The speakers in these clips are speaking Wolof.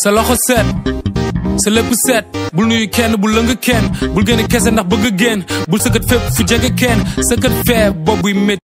sa loxo set sa lépp set bul nuyu kenn bul lëng kenn bul gën a kese ndax bëgg génn bul sëkkat fépp fu jege kenn sëkkat fee boobuy métti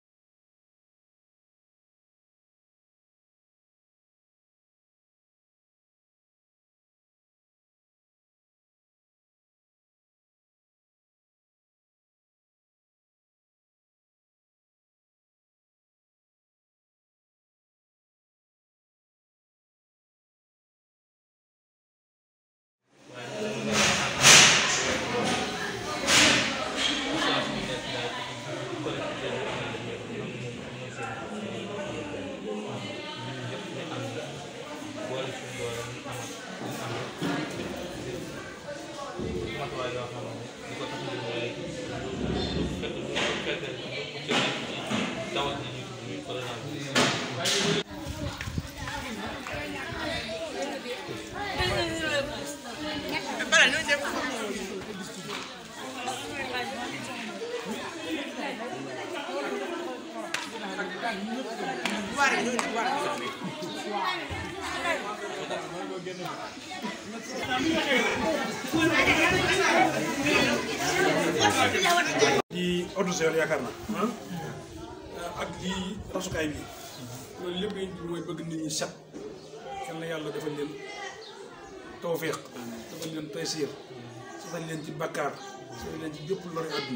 di autosel yaakaar naa ak lii rasukaay bi loolu lépp lañ mooy bëgg nit ñi set yal na yàlla defal leen tawfiq defal leen taysiir setal leen ci bakkaar setal leen ci bépp lori àdduna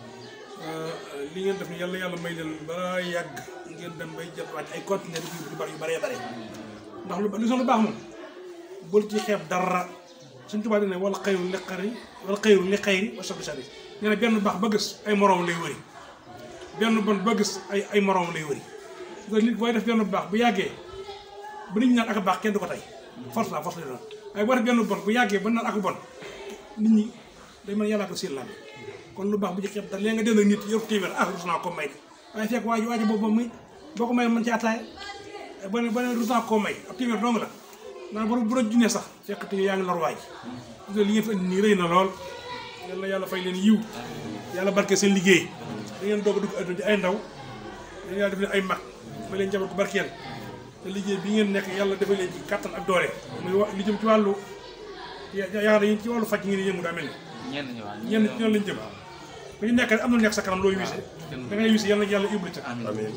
li ngeen def ni yàlla yàlla may leen ba yàgg ngeen dem bay jot wàcc ay conteneur yu bari yu bëree bëri ndax lu li lu baax moom bul ci xeeb dara suñ tubaab dina wala xayru li xari wala xayru li xayri wa sabbi sabbi nee na benn baax ba gis ay moroom lay wëri benn bon ba gis ay ay moroom lay wëri nga nit booy def benn baax bu yàggee bu nit ñi naan ak baax kenn du ko tey force la force la doon waaye boo def benn bon bu yàggee ba naan ak bon nit ñi day mën yàllaa ko seen lam kon lu baax bu ci xeeb dara léegi nga dem ak nit yor téeméer ah rus naa ko may de waaye fekk waa ji waa ji boobu moom muy boo ko may mën ci attaaya ba ne ba ne rus naa koo may ab téeméer dong la naan bu bu la junee sax fekk te yaa ngi lor waaj li ngeen fi indi nii rëy na lool yal na yàlla fay leen yiw yàlla barke seen liggéey da ngeen doog a dugg adduna di ay ndaw dañu yàlla def leen ay mag ma leen jabar ko barkeel te liggéey bi ngeen nekk yàlla defal leen ci kattan ak doole muy wa li jëm ci wàllu yaakaar yi ci wàllu faj ngeen di yëngu daa mel ni ñenn ñi waa ñenn ci ñoom lañ jëm ku ñu nekk am na lu nekk sa kanam looy wise da ngay wise yàlla yàlla yóbbu ca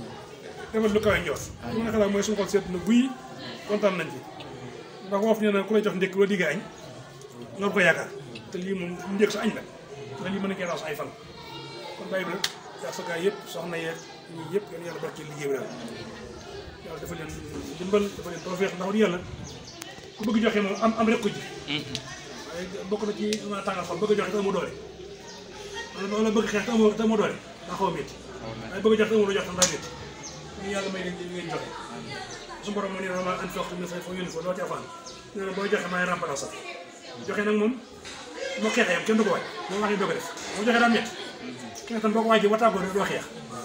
defal lu kawe njoot lu nekk daal mooy suñu xol seet na buy kontaan nañ ci ndax woof nee na ku lay jox ndékk loo digg añ loolu ko yaakaar te lii moom njëkk sa añ la te lii mën na kee raas ay fan kon bàyyi bi rek yaa sa gaay yëpp soxna yeeg ñii yëpp yéen yàlla barkeel liggéey bi daal yàlla dafa leen dimbal dafa leen tawfeex ndax di yàlla ku bëgg joxe moom am am rek ko ji waaye bokk na ci ma tàngal xol bëgg joxe te amoo doole wala wala bëgg xeex te amoo te amoo doole daa xaw a métti waaye bëgg joxe te amoo loo jox tam daa métti ñu yàlla may leen li ngeen joxe su borom moo ne ma an foofu mi fay foo yónni ko loo ci afaan nee na booy joxe maay remplacer sax joxe nag moom moo xeexee yam kenn du ko waaj moom wax yi doog a def boo joxe daa métti kenn tam boo ko waajee wataagoo rek doo xeex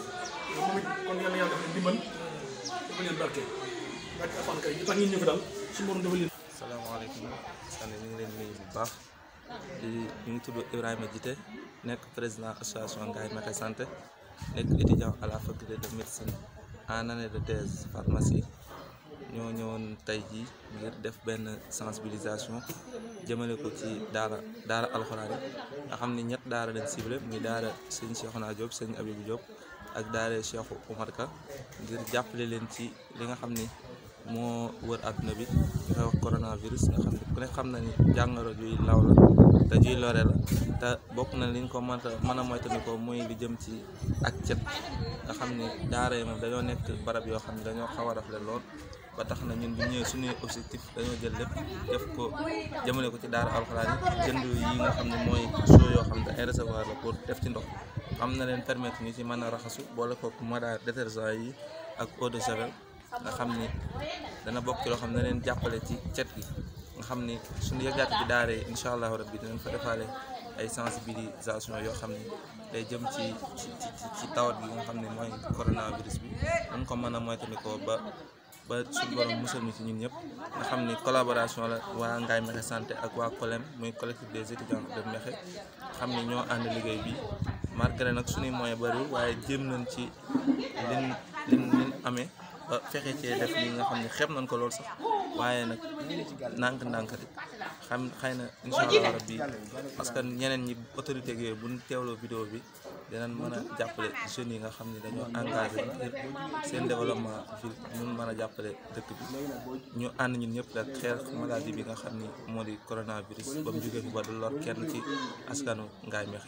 moom it kon yàlla yàlla dafa leen dimbal dafa leen barke barke afaan kay ñu tax ñun ñu fi dal su borom dafa leen salaamaaleykum sànni ñu ngi leen nuyu bu baax di ñu ngi tudd Ibrahima Djité nekk président association Ngaye Mékhé Santé nekk étudiant à la faculté de médecine en année de thèse pharmacie ñoo ñëwoon tey jii ngir def benn sensibilisation jëmale ko ci daara daara alxuraan yi nga xam ni ñett daara leen ciblé muy daara sëñ Cheikhouna Diop sëñ Abibou Diop ak daara Cheikh Oumar Ka ngir jàppale leen ci li nga xam ni moo wër àdduna bi ñu koy wax coronavirus nga xam ne ku ne xam na ni jàngoro juy law la te juy lore la te bokk na liñ ko mën a mën a moytandikoo muy li jëm ci ak cet nga xam ni daara yi moom dañoo nekk barab yoo xam ne dañoo xaw a rafle lool ba tax na ñun bu ñëwee suñuy objectif dañoo jël lépp def ko jëmale ko ci daara alxuraan yi jënd yi nga xam ne mooy soo yoo xam ne ay réservoir la pour def ci ndox xam na leen permettre ñu ci mën a raxasu boole kook mada détergent yi ak eau de javel nga xam ni dana bokk ci loo xam ne na leen jàppale ci cet gi nga xam ni suñu yëgaat bi daara yi incha allahu rabbi dinañ fa defaale ay sensibilisation yoo xam ni day jëm ci ci ci ci tawat bi nga xam ne mooy coronavirus bi dañ ko mën a moytandikoo ba ba suñu borom musal ñu ci ñun ñëpp nga xam ni collaboration la waa Ngaye Mékhé Santé ak waa COLEM muy collectif des étudiants de Mékhé xam ni ñoo ànd liggéey bi malgré nag suñuy moyen bariwul waaye jéem nañ ci lin lin lin amee ba fexe cee def li nga xam ne xeeb nañ ko lool sax waaye nag nànk-nànk rek xam xëy na incha allah rabbi parce que ñeneen ñi autorité yooyu bu ñu teewloo vidéo bi dinañ mën a jàppale jeunes yi nga xam ne dañoo engagé ngir seen développement ville mun mën a jàppale dëkk bi ñu ànd ñun ñëpp rek xeex maladie bi nga xam ni moo di coronavirus ba mu jógee fi ba du lor kenn ci askanu Ngaye Mékhé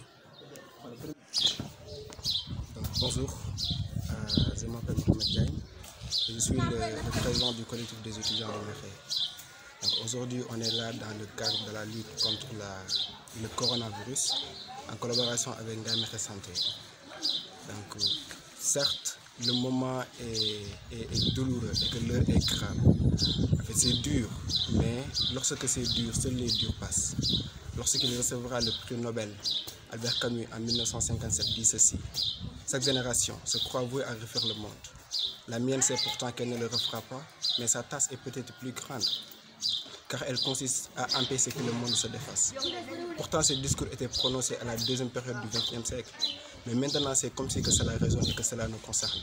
Donc, bonjour, Euh, je m'appelle Mohamed Diagne et je suis le, le président du collectif des étudiants de Mékhé. Donc aujourd'hui, on est là dans le cadre de la lutte contre la, le coronavirus en collaboration avec Ngaye Mékhé Santé. Donc euh, certes, le moment est, est- est douloureux et que l'heure est grave. En fait, c'est dur, mais lorsque c'est dur, seuls les durs passent. Lorsqu'il recevra le prix Nobel, Albert Camus en 1957 dit ceci. Chaque génération se croit vouée à refaire le monde. La mienne sait pourtant qu'elle ne le refera pas, mais sa tasse est peut-être plus grande, car elle consiste à empêcher que le monde se défasse. Pourtant, ce discours était prononcé à la deuxième période du XXe siècle, mais maintenant c'est comme si que cela résonne et que cela nous concerne.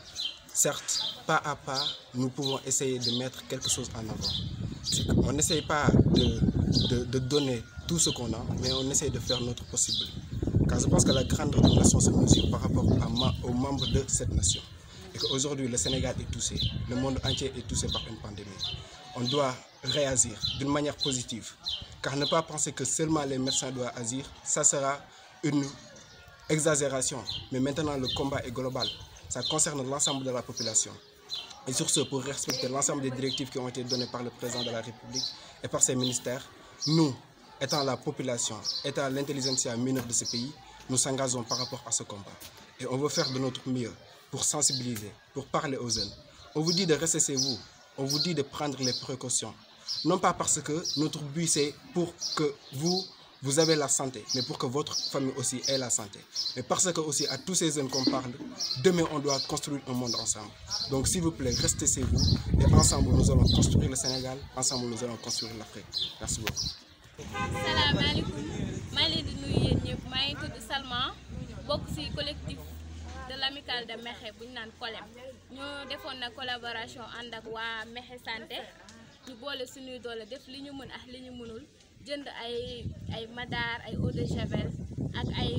Certes, pas à pas, nous pouvons essayer de mettre quelque chose en avant. C'est que On n'essaye pas de, de- de donner tout ce qu'on a, mais on essaye de faire notre possible. Car je pense que la grande d'une nation se mesure par rapport à ma- aux membres de cette nation. Et qu'aujourd'hui, le Sénégal est touché, le monde entier est touché par une pandémie. On doit réagir d'une manière positive. Car ne pas penser que seulement les médecins doivent agir, ça sera une exagération. Mais maintenant, le combat est global. Ça concerne l'ensemble de la population. Et sur ce, pour respecter l'ensemble des directives qui ont été données par le président de la République et par ses ministères, nous, étant la population, étant l'intelligentsia mineure de ce pays, nous s'engageons par rapport à ce combat. Et on veut faire de notre mieux pour sensibiliser, pour parler aux jeunes. On vous dit de rester chez vous, on vous dit de prendre les précautions. Non pas parce que notre but c'est pour que vous, vous avez la santé, mais pour que votre famille aussi ait la santé. Mais parce que aussi à tous ces jeunes qu'on parle, demain on doit construire un monde ensemble. Donc s'il vous plaît, restez chez vous et ensemble nous allons construire le Sénégal, ensemble nous allons construire l'Afrique. Merci beaucoup. salaamaaleykum maa ngi leen di nuyu yéen ñëpp maa ngi tudd Salma bokk ci collectif de l'amicale de Mékhé bu ñu naan COLEM ñoo defoon na collaboration ànd ak waa Mékhé santé ñu boole suñuy doole def li ñu mën ak li ñu mënul jënd ay ay madar ay eau de javel ak ay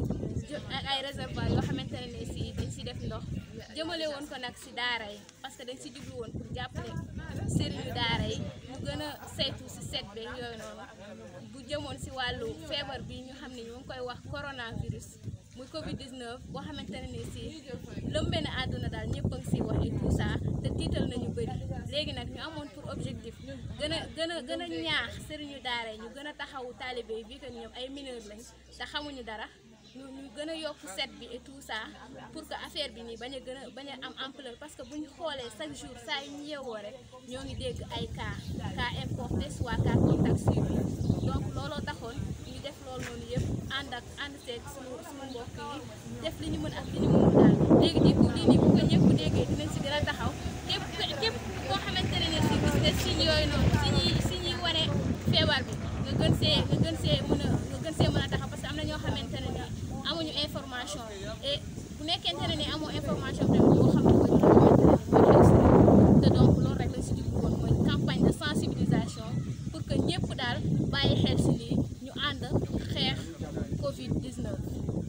jë- ak ay réservoir yoo xamante ne si dañ si def ndox jëmale woon ko nag si daara yi parce que dañ si jublu woon pour jàppale sëriñu daara yi ñu gën a saytu si set beeg yooyu noonu bu jëmoon si wàllu feebar bi ñu xam ne ñu ngi koy wax coronavirus muy Covid 19 boo xamante ne ni si lëmbee na àdduna daal ñëpp a ngi siy wax et tout ça te tiital nañu bëri léegi nag ñu amoon pour objectif gën a gën a gën a ñaax sëriñu daara yi ñu gën a taxawu taalibe yi bii que ñoom ay mineurs lañ te xamuñu dara. ñu ñu gën a yokk set bi et tout ça pour que affaire bi nii bañ a gën a bañ a am ampleur parce que bu ñu xoolee chaque jour saa yu ñu yeewoo rek ñoo ngi dégg ay cas cas importé soit cas contact suivi donc looloo taxoon ñu def loolu noonu yëpp ànd ak ànd seeg suñu suñu mbokk yi def li ñu mën ak li ñu mënul daal léegi di bu lii nii bu ko ñëpp déggee dinañ si gën a taxaw képp képp koo xamante ne ne si gis nga signes yooyu noonu signes yi signes yi wane feebar bi nga gën see nga gën see mën a nga gën see mën a taxaw parce que am na ñoo xamante ne ne amuñu information et bu nekkente ne ni amoo information tamit boo xam ne ko ñu xamante ne mooy xew si te donc loolu rek lañ si jublu woon mooy campagne de sensibilisation pour que ñëpp daal bàyyi xel si lii ñu ànd xeex Covid 19.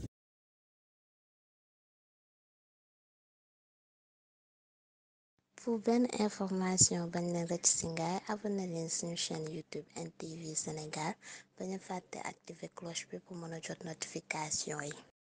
pour benn information bañ leen rëcc ci ngaay abonné leen suñu chaîne YouTube NTV Sénégal bañ a fàtte activer cloche bi pour mën a jot notification yi